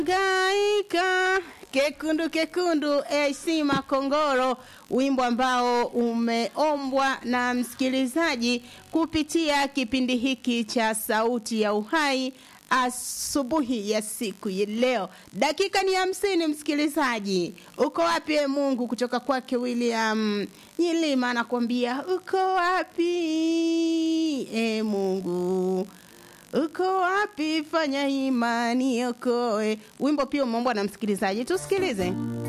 Gaika kekundu kekundu AC Makongoro, wimbo ambao umeombwa na msikilizaji kupitia kipindi hiki cha Sauti ya Uhai asubuhi ya siku ya leo. Dakika ni hamsini, msikilizaji. Uko wapi e Mungu? Kutoka kwake William Nyilima anakuambia uko wapi e Mungu uko wapi? Fanya imani okoe. Wimbo pia umeombwa na msikilizaji, tusikilize.